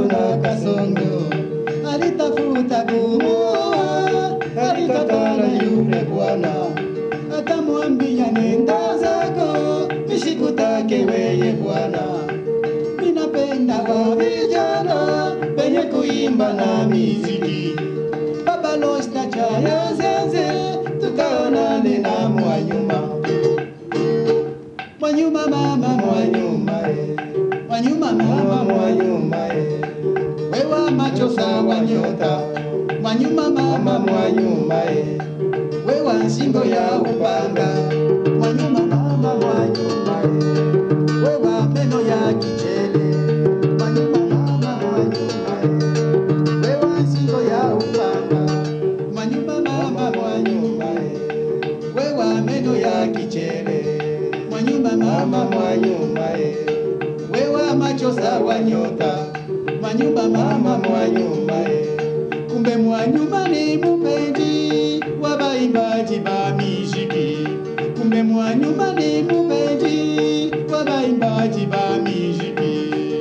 maneno na kasongo, alitafuta kumuoa, alikatala yule bwana, akamwambia nenda zako, nisikutake weye bwana. Ninapenda wa vijana penye kuimba na miziki, baba losta chaya zenze, tukaonane na mwanyuma Mwanyuma mama mwanyuma eh. Mwanyuma mama mwanyuma eh. Wewa macho sawa nyota Mwanyuma mama mwanyuma eh. Wewa nsingo ya upanga Mwanyuma mama mwanyuma eh. Wewa meno ya kichele Mwanyuma mama mwanyuma eh. Wewa nsingo ya upanga Mwanyuma mama mwanyuma eh. Wewa meno ya kichele Mwanyuma mama mwanyuma eh. Wewa macho sawa nyota Mwanyuma mama mwanyuma eh. Kumbe mwanyuma ni mupenzi wa baimbaji ba miziki Kumbe mwanyuma ni mupenzi wa baimbaji ba miziki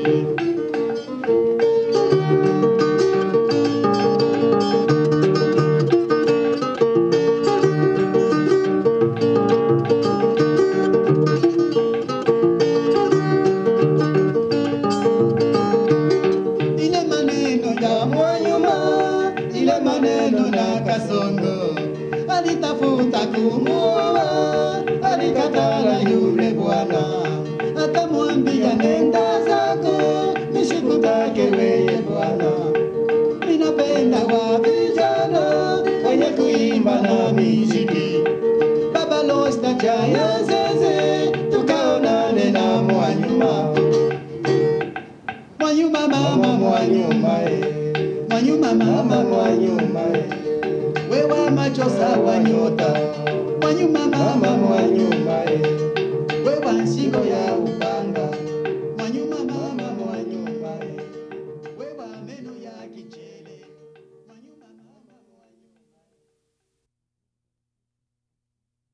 ile maneno ya mwanyuma, ile maneno na kasongo, alitafuta kumuoa, alikatala yule bwana, akamwambia nenda zako, nisikutake weye bwana, ninapenda wa vijana wenye kuimba na miziki, baba losta chaya zeze, tukaonane na mwanyuma Mwanyuma mama mwanyuma eh. Mwanyuma mama mwanyuma eh. Wewa macho sawa nyota Mwanyuma mama mwanyuma